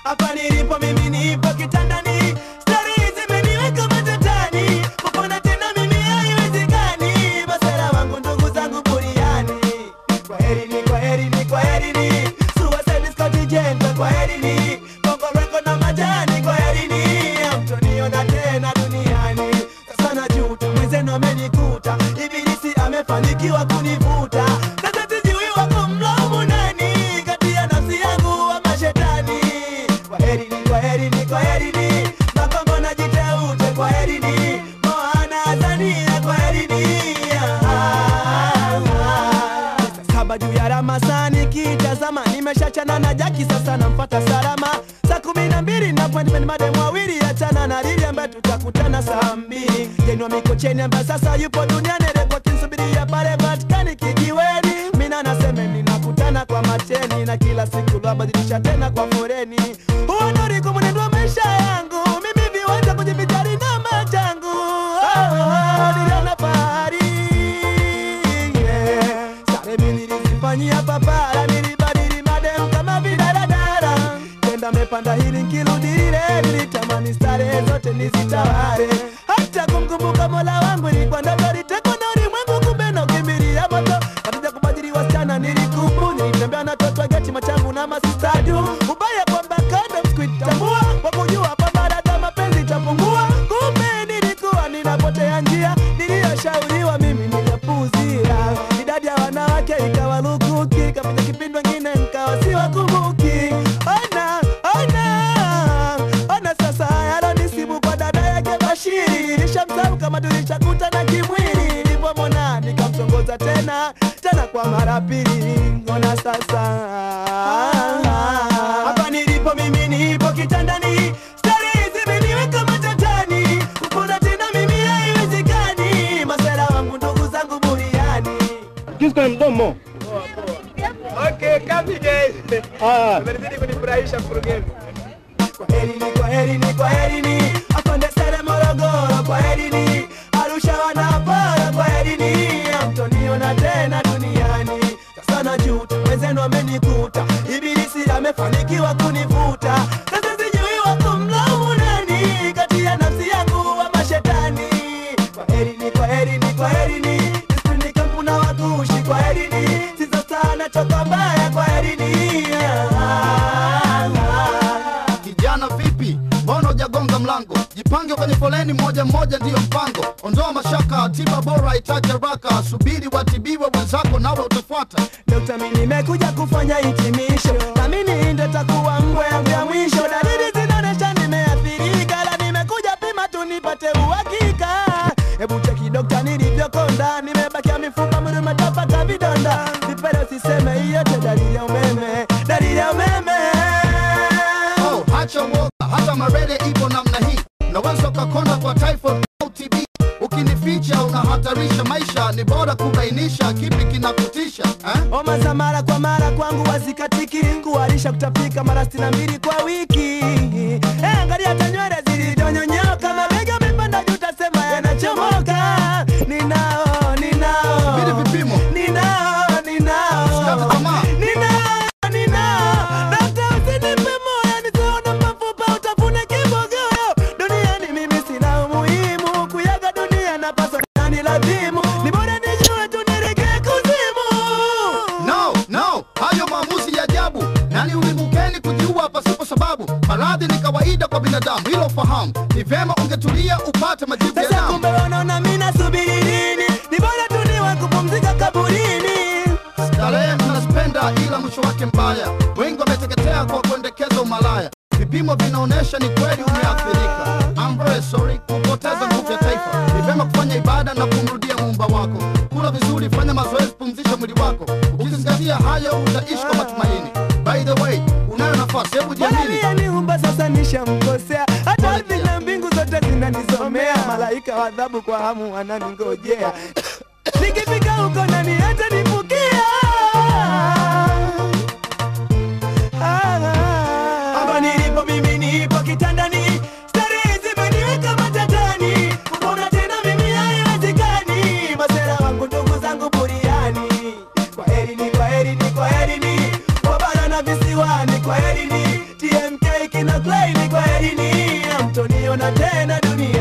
hapa nilipo mimi nipo kitandani stari zimeniweka matatani kupona tena mimi haiwezekani masera wangu ndugu zangu buriani kwa herini kwa herini kwa herini suicide Scott Jenta kwa herini bongo reko na majani kwa herini hamtoniona tena duniani sasa najuta mwenzenu amenikuta ibilisi amefanikiwa kunivuta sasa sijui wako mlaumu nani kati ya nafsi yangu wa mashetani kwa herini kwa herini kwa herini makongo na jiteute kwa herini moana azania kwa herini saba juu ya ramasani kitazama nimeshachana na jaki sasa namfata salama saa kumi na mbili na appointment madem wawili achana na lili ambaye tutakutana saa mbili jenwa mikocheni ambaye sasa yupo duniani repoti nsubiria pale vatikani kijiweni mina nasemeni nakutana kwa mateni na kila siku lwabadilisha tena kwa foreni huo ndo ulikuwa mwenendo wa maisha yangu mimi viwanja kujivijari na machangu oh, oh, niliona fahari yeah. Sare mi nilizifanyia papara, nilibadili madem kama vidaradara. Tenda mepanda hili nkirudi lile, nilitamani starehe zote nizitawale. Hata kumkumbuka mola wangu ilikuwa ndoto, litekwa na ulimwengu, kumbe nakimbilia moto. Katika kubadili wasichana nilikubu, nilitembea na toto geti machangu na masistadu. Ubaya kwamba kando sikuitambua, kwa kujua kwamba dada mapenzi itapungua. Kumbe nilikuwa ninapotea njia, niliyoshauriwa mimi nilipuuzia. Idadi ya wanawake ikawa lukuki, kapita kipindi wengine nkawa siwakumbuki. Ona, ona, ona sasa yalonisibu kwa dada yake Bashiri. Nilishamsahau kama tulishakutana kimwili, nilipomwona nikamtongoza tena tena kwa mara pili. Ona sasa hapa nilipo mimi nipo kitandani Stari zimeniweka matatani kupona tena mimi haiwezekani masera wangu ndugu zangu buriani Kisu kwenye mdomo. Okay, kazi guys. Ah, Umenizidi kunifurahisha mkurugenzi. kwa herini kwa herini kwa herini afande sere morogoro kwa herini arusha wanapara kwa herini amtoniona tena duniani sasa najuta wenzenu amenikuta ibilisi amefanikiwa kunivuta sasa sijui wako mlaumu nani kati ya nafsi yangu wa mashetani kwa herini kwa herini kwa herini Destiny kampuna wakushi kwa herini sizo sana choka mbaya kwa herini Kijana vipi, mbona hujagonga mlango? Jipange kwenye foleni moja moja, ndiyo mpango. Ondoa mashaka, tiba bora itaje haraka. Subiri watibiwe wenzako, nawe utafuata. Dokta, mimi nimekuja kufanya hitimisho, na mimi ndo takuwa ngwe yangu ya mwisho. Dalili zinaonyesha nimeathirika, la nimekuja pima tu nipate uhakika. Hebu cheki dokta, nilivyokonda, nimebakia mifupa, mwili umetapaka vidonda. Vipele usiseme, hiyo yote dalili ya umeme, dalili ya umeme. Oh, hacha woga, hata marele ipo namna hii. Unaweza ukakonda kwa typhoid au TB. Ukinificha unahatarisha maisha, ni bora kubainisha kipi kinakutisha eh? Homa za mara kwa mara kwangu wazikatiki, kuharisha kutapika mara sitini na mbili kwa wiki. Eh, angalia hata nywele zilizonyonyoka, mabega amepanda juu, utasema yanachomoka. Ninao, ninao, Subiri vipimo. ninao, ninao, Usikate tamaa. ninao, ninao. Dokta, usinipe moyo, nisione mafupa, utafune kibogoyo. Duniani mimi sina umuhimu, kuyaga dunia napaswa nani lazimu. Ni bora nijue tu niregee kuzimu. No, no, hayo maamuzi ya ajabu. Nani ulimukeni kujiua pasipo sababu? Maradhi ni kawaida kwa binadamu, hilo fahamu. Ni vyema ungetulia upate majibu ya Sasa damu. kumbe wanaona mimi nasubiri nini? Ni bora tu niwe kupumzika kaburini. Starehe mnazipenda ila mwisho wake mbaya. Wengi wameteketea kwa kuendekeza umalaya. Vipimo vinaonyesha ni kweli umeathirika. I'm very sorry kupoteza nguvu ya taifa. Ni vyema kufanya ibada na kumrudia muumba wako. Kula vizuri, fanya mazoezi, pumzisha mwili wako. Ukizingatia hayo utaishi kwa matumaini. By the way, unayo nafasi, hebu Bwana jiamini. aliyeniumba sasa nishamkosea, hata ardhi na mbingu zote zinanisomea. Malaika wa adhabu kwa hamu wananingojea. Nikifika huko nani hata nifukia? Hapa nilipo mimi nipo kitandani, starehe zimeniweka matatani. Kupona tena mimi haiwezekani, masera wangu ndugu zangu buriani. Kwa herini, kwa herini, kwa herini, wabara na visiwani, kwa herini. TMK kina Clay ni kwa elini, hamtoniona tena dunia